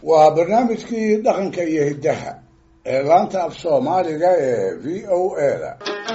waa barnaamijkii dhaqanka iyo hiddaha ee laanta af soomaaliga ee v o a da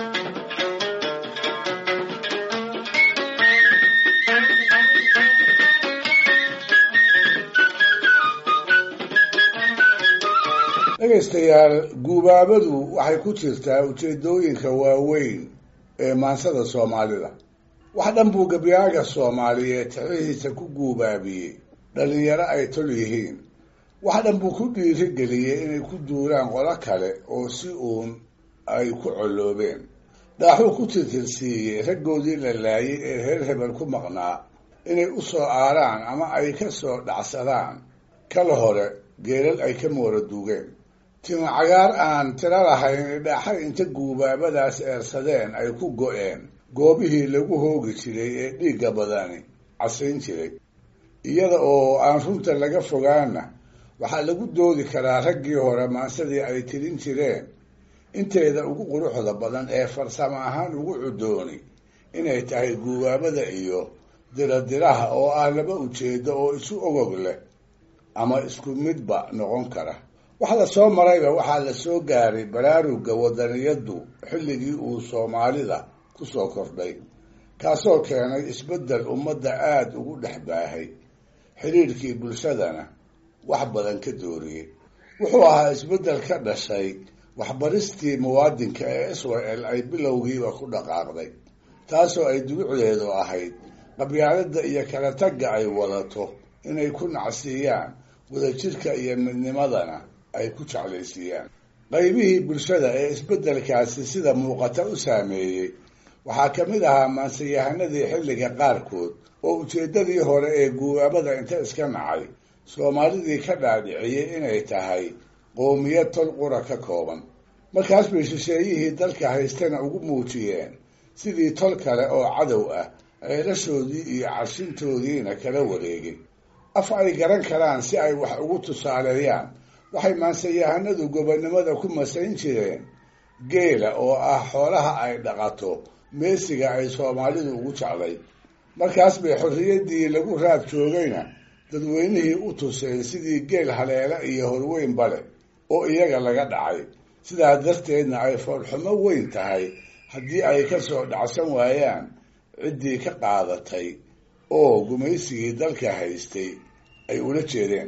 dhegaystayaal guubaabadu waxay ku jirtaa ujeedooyinka waaweyn ee maansada soomaalida wax dhan buu gabyaaga soomaaliyeed tixihiisa ku guubaabiyey dhallinyaro ay tol yihiin wax dhan buu ku dhiirigeliyey inay ku duulaan qolo kale oo si uun ay ku colloobeen dhaaxuu ku tirtirsiiyey raggoodii la laayay ee reer hebel ku maqnaa inay u soo aaraan ama ay ka soo dhacsadaan kala hore geelal ay ka moora duugeen timo cagaar aan tiro lahayn dhaaxay inta guubaabadaas eersadeen ay ku go-een goobihii lagu hoogi jiray ee dhiigga badani casayn jiray iyada oo aan runta laga fogaana waxaa lagu doodi karaa raggii hore maansadii ay tirin jireen inteeda ugu quruxda badan ee farsamo ahaan ugu cudooni inay tahay guubaabada iyo diradiraha oo ah laba ujeedo oo isu ogog leh ama isku midba noqon kara wax la soo marayba waxaa la soo gaaray baraarugga wadaniyaddu xilligii uu soomaalida ku soo kordhay kaasoo keenay isbeddel ummadda aada ugu dhex baahay xidhiirkii bulshadana wax badan ka dooriyey wuxuu ahaa isbeddel ka dhashay waxbaristii muwaadinka ee israel ay bilowgiiba ku dhaqaaqday taasoo ay dulucdeedu ahayd qabyaaladda iyo kala tagga ay wadato inay ku nacsiiyaan wadajirka iyo midnimadana ay ku jeclaysiiyaan qaybihii bulshada ee isbeddelkaasi sida muuqata u saameeyey waxaa ka mid ahaa maansayahanadii xilliga qaarkood oo ujeeddadii hore ee guubaabada inta iska nacay soomaalidii ka dhaadhiciyey inay tahay qoomiyad tol qura ka kooban markaas bay shisheeyihii dalka haystana ugu muujiyeen sidii tol kale oo cadow ah ceelashoodii iyo carshintoodiina kala wareegay af ay garan karaan si ay wax ugu tusaaleeyaan waxay maansayahanadu gobonnimada ku masayn jireen geela oo ah xoolaha ay dhaqato meesiga ay soomaalidu ugu jeclay markaas bay xorriyaddii lagu raad joogayna dadweynihii u tuseen sidii geel haleela iyo horweyn bale oo iyaga laga dhacay sidaa darteedna ay foolxumo weyn tahay haddii ay ka soo dhacsan waayaan ciddii ka qaadatay oo gumaysigii dalka haystay ay ula jeedeen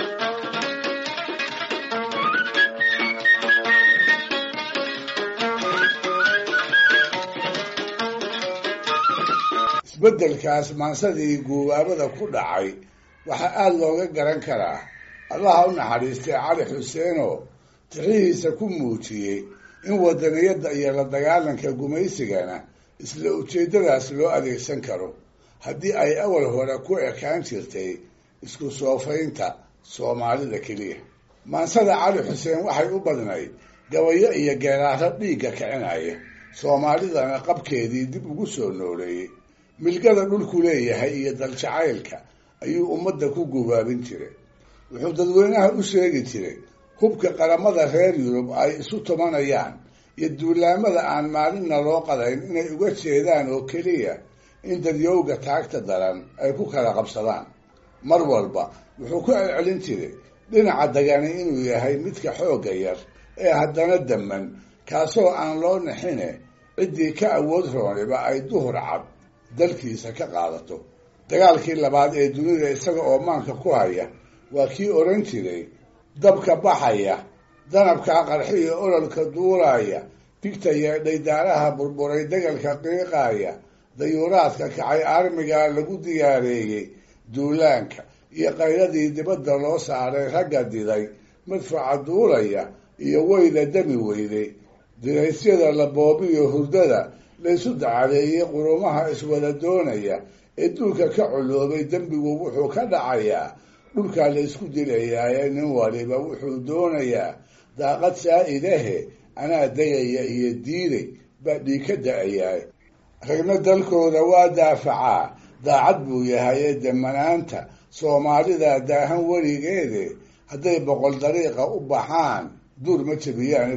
isbeddelkaas maansadii guubaabada ku dhacay waxaa aada looga garan karaa allaha u naxariistay cali xuseenoo tixihiisa ku muujiyey in wadaniyadda iyo la dagaalanka gumaysigana isla ujeeddadaas loo adeegsan karo haddii ay awal hore ku ekaan jirtay isku soofaynta soomaalida keliya maansada cali xuseen waxay u badnayd gabayo iyo geeraaro dhiigga kicinaya soomaalidana qabkeedii dib ugu soo nooleeyey milgada dhulku leeyahay iyo daljacaylka ayuu ummadda ku gubaabin jiray wuxuu dadweynaha u sheegi jiray hubka qaramada reer yurub ay isu tumanayaan iyo duulaamada aan maalinna loo qadayn inay uga jeedaan oo keliya in dadyowga taagta daran ay ku kala qabsadaan mar walba wuxuu ku celcelin jiray dhinaca dagani inuu yahay midka xoogga yar ee haddana damman kaasoo aan loo nixine ciddii ka awood rooniba ay duhur cad dalkiisa ka qaadato dagaalkii labaad ee dunida isaga oo maanka ku haya waa kii odhan jiray dabka baxaya danabkaa qarxiyo ololka duulaya bigtaya dhaydaaraha burburay degalka qiiqaaya dayuuraadka kacay armigaa lagu diyaareeyey duulaanka iyo qayladii dibadda loo saaray ragga diday madfaca duulaya iyo weyda dami weyday diraysyada la boobiyo hurdada laysu dacadeeyey qurumaha iswada doonaya ee duulka ka coloobay dembigu wuxuu ka dhacayaa dhulkaa laysku dilayaaye nin waliba wuxuu doonayaa daaqad saa-idahe anaa degaya iyo diiday baa dhiig ka da-ayaa ragna dalkooda waa daafacaa daacad buu yahay ee demanaanta soomaalida daahan weligeede hadday boqol dariiqa u baxaan duur ma jabiyaan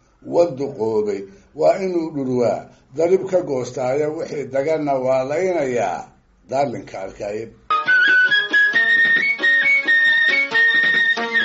wanduqoobay waa inuu dhurwaa darib ka goostaayo wixii dagana waa laynayaa daalinka arkaaye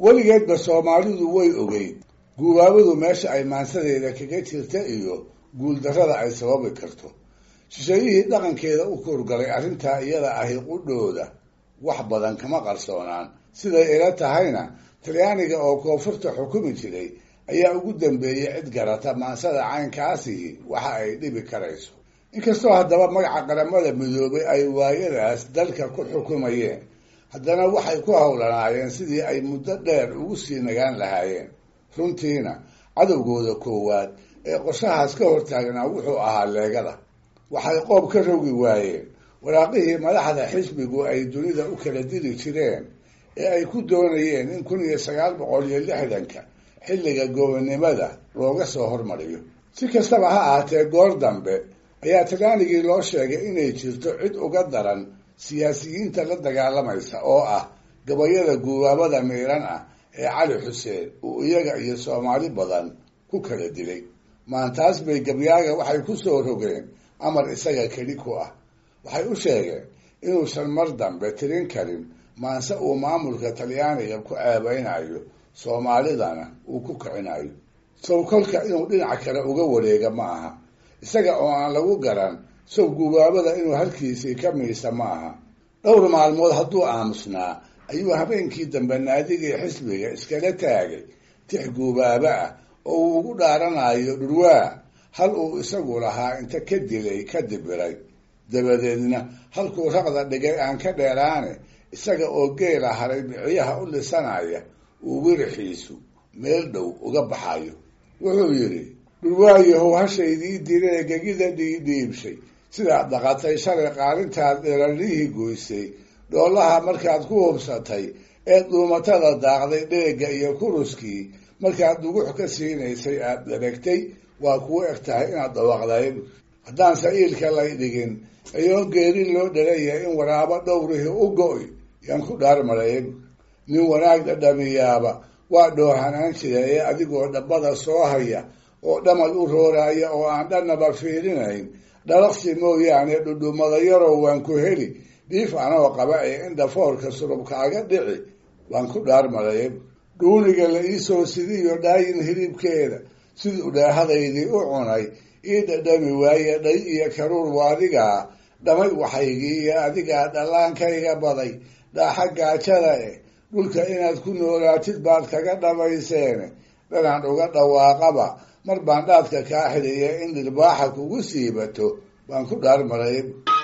weligeedba soomaalidu way ogeyd guubaabadu meesha ay maansadeeda kaga jirta iyo guuldarrada ay sababi karto shisheeyihii dhaqankeeda u kurgalay arrintaa iyada ahi qudhooda wax badan kama qarsoonaan siday ila tahayna talyaaniga oo koonfurta xukumi jiray ayaa ugu dambeeyey cid garata maansada caynkaasihi waxa ay dhibi karayso inkastoo haddaba magaca qaramada midoobay ay waayadaas dalka ku xukumayeen haddana waxay ku howlanaayeen sidii ay muddo dheer ugu sii nagaan lahaayeen runtiina cadowgooda koowaad ee qorshahaas ka hortaagnaa wuxuu ahaa leegada waxay qoob ka rogi waayeen waraaqihii madaxda xisbigu ay dunida u kala diri jireen ee ay ku doonayeen in kun iyo sagaal boqol iyo lixdanka xilliga gobonnimada looga soo hormariyo si kastaba ha ahaatee goor dambe ayaa talyaanigii loo sheegay inay jirto cid uga daran siyaasiyiinta la dagaalamaysa oo ah gabayada guubaabada miiran ah ee cali xuseen uu iyaga iyo soomaali badan ku kala dilay maantaas bay gabyaaga waxay ku soo rogeen amar isaga keli ku ah waxay u sheegeen inuusan mar dambe tirin karin maanse uu maamulka talyaaniga ku ceebeynayo soomaalidana uu ku kicinayo sow kolka inuu dhinac kale uga wareega ma aha isaga oo aan lagu garan sow guubaabada inuu halkiisii ka miisa ma aha dhowr maalmood hadduu aamusnaa ayuu habeenkii dambe naadigii xisbiga iskala taagay tix guubaabo ah oo uu ugu dhaaranayo dhurwaa hal uu isagu lahaa inta ka dilay ka dibiray dabadeedna halkuu raqda dhigay aan ka dheeraane isaga oo geela haray biciyaha u lisanaya uu wirixiisu meel dhow uga baxayo wuxuu yidhi dhurwaayahow hashaydii diree gegida dhiidhiibshay sidaad dhaqatay shalay qaalintaad dherarihii goysay dhoolaha markaad ku hubsatay eed dhuumatada daaqday dheegga iyo kuruskii markaad dugux ka siinaysay aad dheregtay waa kuu eg tahay inaad dhawaaqday haddaan sa'iilka lay dhigin ayoo geeri loo dhalaya in waraabo dhowrihii u go-y yaan ku dhaarmarayb nin wanaag dhadhamiyaaba waa dhoohanaan jira ee adigoo dhabbada soo haya oo dhamad u rooraya oo aan dhannaba fiirinayn dhalaqsi mooyaane dhudhumada yarow waan ku heli dhiif anoo qaba ee in dhafoorka surubkaaga dhici waan ku dhaarmarayb dhuuniga la iisoo sidiyo dhaayin hilibkeeda siduu dhaahadaydii u cunay ii dhadhami waaye dhay iyo karuur waadigaa dhamay waxaygii iyo adigaa dhallaankayga baday dhaaxa gaajada eh dhulka inaad ku noolaatid baad kaga dhamayseene dhanaan uga dhawaaqaba mar baan dhaadka kaa xidhiya in dhirbaaxa kugu siibato baan ku dhaarmaray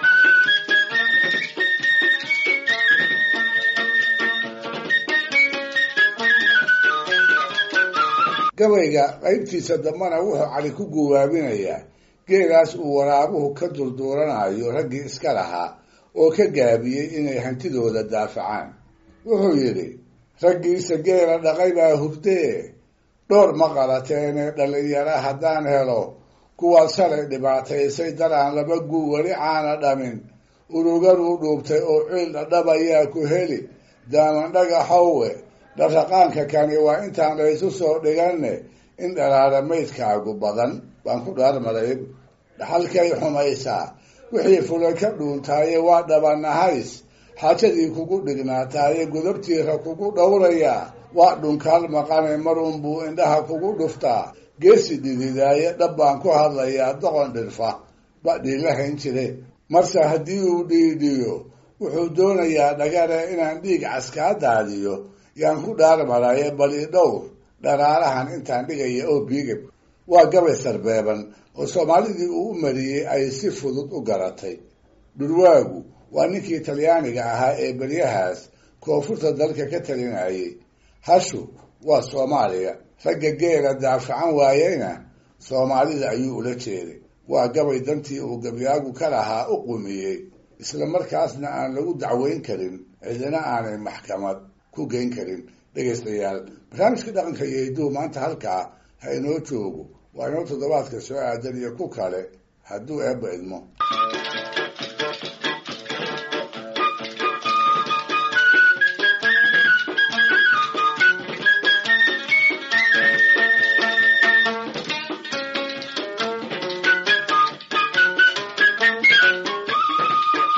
gabayga qaybtiisa dambana wuxuu cali ku guwaabinayaa geelaas uu waraabuhu ka durduuranayo raggii iska lahaa oo ka gaabiyey inay hantidooda daafacaan wuxuu yidhi raggiisa geela dhaqay baa hurdee dhowr ma qalateene dhalinyara haddaan helo kuwaad shalay dhibaataysay daraan laba guu weli caana dhamin uruganuu dhuubtay oo ciil dhadhabayaa ku heli daaman dhagaxowe dharraqaanka kani waa intaan laysu soo dhiganne in dhalaala maydkaagu badan baan ku dhaarmaray dhaxalkay xumaysaa wixii fulay ka dhuuntaaye waa dhabanahays xaajadii kugu dhignaataaye godabtiira kugu dhowrayaa waa dhunkaal maqane marunbuu indhaha kugu dhuftaa geesi dhididaaye dhab baan ku hadlayaa doqon dhirfa badhii la hayn jire marse haddii uu dhiidhiyo wuxuu doonayaa dhagare inaan dhiig caskaa daadiyo yaan ku dhaarmaraye bali dhowr dharaarahan intaan dhigaya oo biigab waa gabay sarbeeban oo soomaalidii uu u mariyey ay si fudud u garatay dhurwaagu waa ninkii talyaaniga ahaa ee beryahaas koonfurta dalka ka talinayay hashu waa soomaaliya ragga geela daafacan waayeyna soomaalida ayuu ula jeeday waa gabay dantii uu gabyaagu ka lahaa u qumiyey isla markaasna aan lagu dacweyn karin cidina aanay maxkamad ku geyn karin dhegaystayaal barnaamijka dhaqanka iyo hidduu maanta halkaa ha inoo joogo waa inoo toddobaadka soo aadan iyo ku kale hadduu eebba idmo